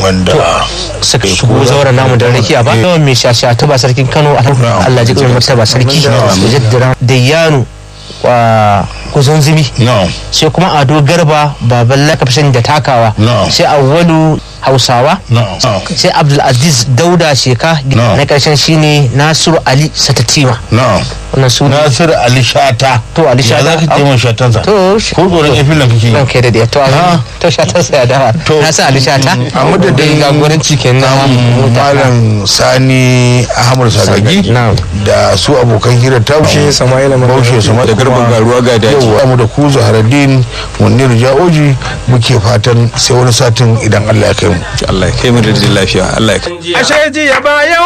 wanda suka shigo zauren namu da rakiya ba yawan mai shasha ta ba sarkin kano Allah ji kan martaba sarki mujaddira da yanu wa kusan zubi no sai kuma ado garba baban lakafshin da takawa No. sai awwalu hausawa no sai abdulaziz dauda sheka No. na karshen shine nasiru ali satatima no wannan su Nasir Ali Shata To, Ali Shata. ya za ka taimaka shatansa to ko tsoron ya filan kake ran yi kai da da to Ah. to shatan sa ya dawa To. na sa ali shata a madadin jagoranci kenan malam sani ahmad sagagi Na'am. da su abokan hira ta Baushe Sama'ila Mamman baushe sama da Garba Garuwa ga daji. yau mu da ku zaharaddin munir ja'oji muke fatan sai wani satin idan allah ya kai mu Allah ya kai mu da lafiya Allah ya kai ashe jiya bayan